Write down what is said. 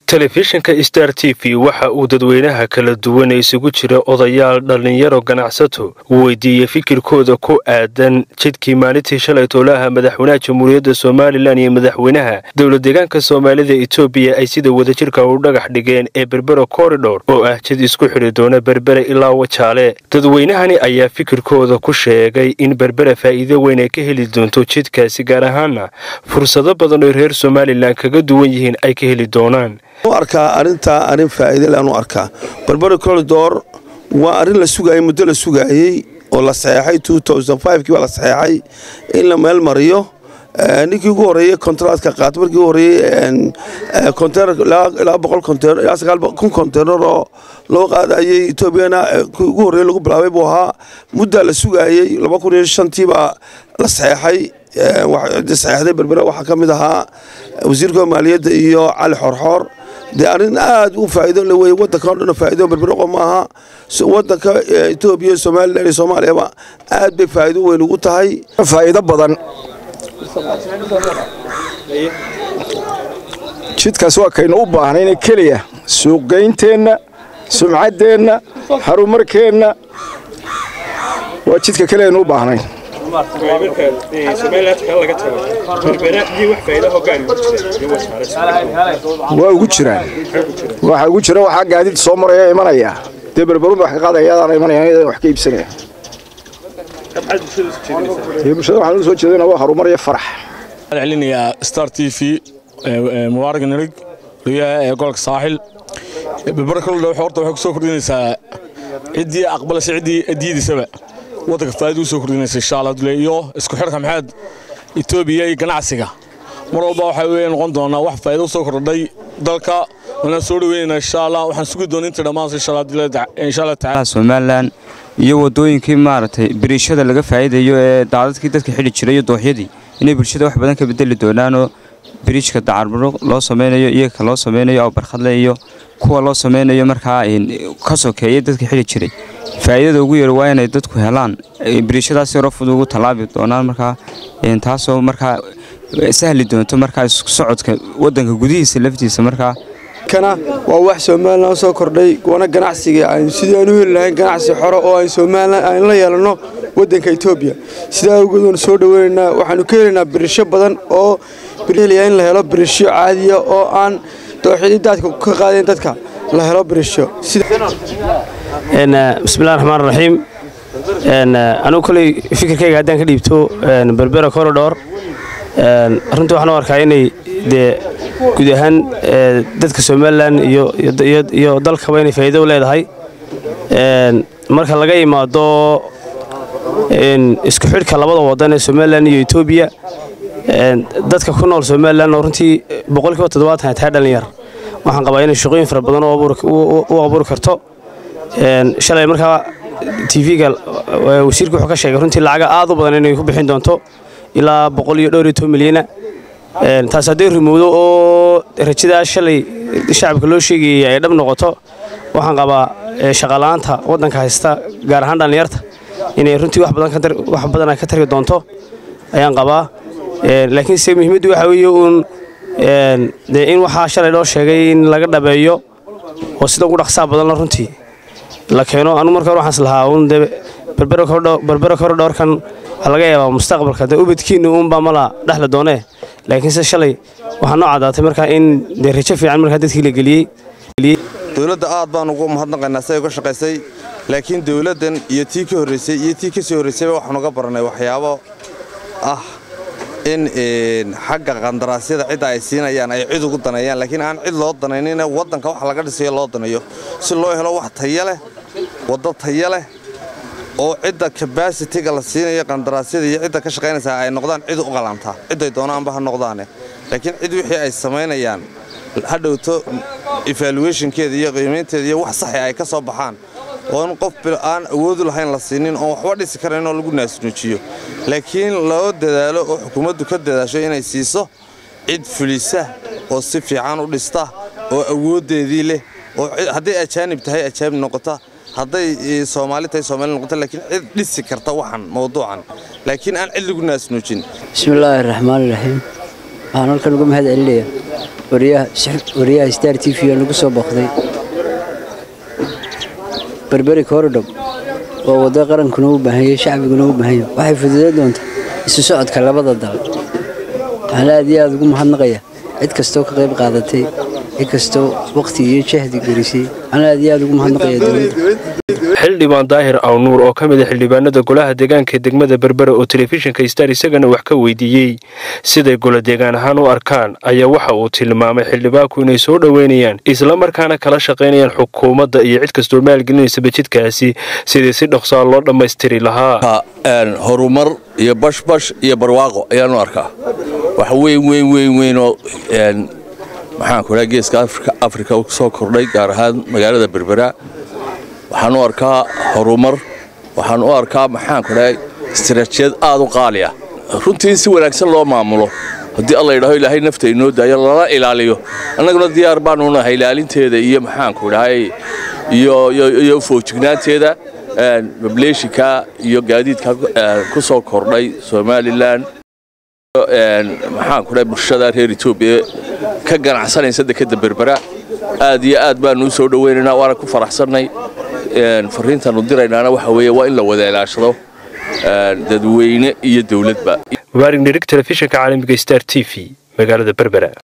telefishinka star t v waxa uu dadweynaha kala duwan ee isugu jira odayaal dhallinyaro ganacsato weydiiyey fikirkooda ku aadan jidkii maalintii shalay toolaha madaxweynaha jamhuuriyadda somalilan iyo madaxweynaha dowlad deegaanka soomaalida etoobiya ay sida wadajirka u dhagax dhigeen ee berbera koridhor oo ah jid isku xidhi doona berbere ilaa wajaale dadweynahani ayaa fikirkooda ku sheegay in berbera faa'iido weyn ay ka heli doonto jidkaasi gaar ahaana fursado badan oo reer somalilan kaga duwan yihiin ay ka heli doonaan arkaa arintaa arin faa'iida leh anu arkaa berbera koridor waa arrin la sugaayay muddo la sugaayey oo la saxeexay kii baa la saxeexay in la meel mariyo ninkii ugu horeeyey kontraadka qaata markii ugu horeeyey kontener ilaa boqol kontener ilaa sagaal kun kontener oo loo qaadayey etoobiyana kii ugu horreeyey lagu bilaabay buu ahaa muddaa la sugaayey laba kun iyo shantii baa la saxeexay saxeexday berbera waxaa ka mid ahaa wasiirka maaliyadda iyo cali xorxoor dee arrin aad u faa'iido le wey waddanka o dhan faa'iido berberoqo ma aha waddanka etoobiya somalilan iyo soomaaliyaba aad bay faa'iido weyn ugu tahay faa'iido badan jidkaas waa kaynu u baahnayna keliya suuqgaynteenna sumcaddeenna harumarkeenna waa jidka keliyaaynu u baahnayn waa ugu jiraan waxa ugu jira waxaa gaadiid soo maraya imanaya dee berberun wax ka qaadaya adaana imanaya iyadana wax ka iibsanaya bulshada waxaan u soo jeedana waa harumar iyo farax waxaan celinayaa star t v mubaarak nirig riyaha ee gobolka saaxil berbera kaludha horta waxay ku soo kordhinaysaa ciddii aqbalasha ciddii diidisaba waddanka faa'iida u soo kordhinaysa insha allah dule iyo isku xidhka maxaad etoobiya iyo ganacsiga mar walba waxaa weeye noqon doonaa wax faa'iido u soo kordhay dalka waana soo dhaweynaynaa insha allah waxaan sugi doona inta dhammaansa insha allah dule insha allah tacaala somalilan iyo wadooyinkii maaragtay biriishada laga faa'iidayo ee daadadkii dadka xidhi jiray iyo dooxyadii inay bulshada wax badan ka bedeli doonaanoo biriijka dacarburo loo samaynayo iyaga loo samaynayo oo barkhadle iyo kuwa loo samaynayo markaa ka sokeeya dadka xidhi jiray faa'iidada ugu yar waa inay dadku helaan biriishadaas yaro fudud ugu tallaabi doonaan markaa taasoo markaa sahli doonto markaa isku socodka waddanka gudihiisa laftiisa markaa kana waa wax somalilan soo kordhay wana ganacsiga aynu sidii aan u heli lahayn ganacsi xoro oo ay somalilan aynu la yeelanno waddanka etoobiya sidaa awgeed waanu soo dhoweynaynaa waxaanu ka helaynaa birisho badan oo heliyaa in la helo birisho caadiya oo aan dooxyadii daadka ka qaadayn dadka la helo birisho bismillahi raxmaan raxiim anugu koley fikirkayga haddaan ka dhiibto berbera koridhor runtii waxaan u arkaa inay dee guud ahaan dadka somalilan iyo dalkaba inay faa'iido u leedahay marka laga imaado isku xidhka labada wadan ee somalilan iyo etoobiya dadka ku nool somalilan oo runtii boqolkiiba toddobaatan ay tahay dhalinyar waxaan qabaa inay shaqooyin fara badan u abuuri karto shalay markaa tv-ga wasiirka wuxuu ka sheegay runtii lacaga aad u badan inay ku bixin doonto ilaa boqol iyo dhowr iyo toban milyana taas hadday rumowdo oo rajadaa shalay shacabka loo sheegayay ay dhab noqoto waxaan qabaa shaqala'aanta waddanka haysta gaar ahaan dhallinyarta inay runtii wax badan ka tari doonto ayaan qabaa laakiinse muhiimaddu waxaa weeye uun dee in waxaa shalay loo sheegay in laga dhabeeyo oo sida ugu dhaqsaa badanla runtii la keeno anu marka hore waxaan islahaa uun dee berbera koridhoorkan waxaa laga yaabaa mustaqbalka dee ubadkiinna uunbaa mala dhexla doonee laakiinse shalay waxaa noo caddaatay markaa in dee rajo fiican markaa dadkii la geliyey dowladda aad baan ugu mahadnaqaynaa siday uga shaqaysay laakiin dowladdan iyo tii ka horraysay iyo tii ka sii horraysayba waxaan uga barannay waxyaabo ah in xagga qandaraasyada cidda ay siinayaan ay cid ugu daneeyaan laakiin aan cid loo danaynina waddanka waxa laga dhisayo loo daneeyo si loo helo wax taya leh waddo taya leh oo cidda kabasitiga la siinayo qandaraasyada iyo cidda ka shaqaynaysaa ay noqdaan cid u qalantaa cidday doonaanba ha noqdaane laakiin cid wixii ay samaynayaan hadhowto evaluationkeeda iyo qiimaynteeda iyo wax saxi ay ka soo baxaan oo in qof aan awoodu lahayn la siinin oon waxba dhisi karayn oo lagu naasnuujiyo laakiin loo dadaalo oo xukuumaddu ka dadaasho inay siiso cid fulisa oo si fiican u dhista oo awooddeedii leh oo hadday ajaanib tahay ajaanib noqota hadday soomaali tahay soomaali noqota laakiin cid dhisi karta waxan mawduucan laakiin aan cid lagu naasnuujin bismillaahi raxmaani raxiim waxaan halkan uga mahad celinaya wariyaha star t v oo nagu soo booqday berberi korodhow oo waddo qarankuna u baahanya shacbiguna u baahanya waxay fududeyn doontaa isu socodka labada dal waxaan aad iyo aad ugu mahadnaqaya cid kastoo ka qayb qaadatay cid kastoo wakhti iyo jahdi gelisay waxaan aad iyo aad ugu mahadnaqaya dowladda xildhibaan daahir awnuur oo ka mid a xildhibaanada golaha deegaanka ee degmada berbera oo telefishinka star isagana wax ka weydiiyey siday golo deegaan ahaan u arkaan ayaa waxa uu tilmaamay xildhibaanku inay soo dhoweynayaan islamarkaana kala shaqaynayaan xukuumadda iyo cid kastoo maalgelinaysaba jidkaasi sidii si dhoksaa loo dhammaystiri lahaa horumar iyo bashbash iyo barwaaqo ayaanu arkaa wax weyn weyn weyn weynoo maxaanku dhaa geeska afrika soo kordhay gaar ahaan magaalada berbera waxaan u arkaa horumar waxaan u arkaa maxaanku dhahay istaraatijiyad aad u qaali ah runtii in si wanaagsan loo maamulo haddii alla yidhaaho ilaahay nafta inoo daayo lala ilaaliyo annaguna diyaar baanu nahay ilaalinteeda iyo maxaanku dhahay iyo foojignaanteeda bableeshinka iyo gaadiidka ku soo kordhay somalilan maxaanku dhahay bulshada reer etoobiya ka ganacsanaysa dekadda berbera aad iyo aad baanu u soo dhoweynaynaa waana ku faraxsannay fariintaanu diraynaana waxa weeye waa in la wada ilaashado dadweyne iyo dowladba mubaarig nirig telefishinka caalamiga star t v magaalada berbera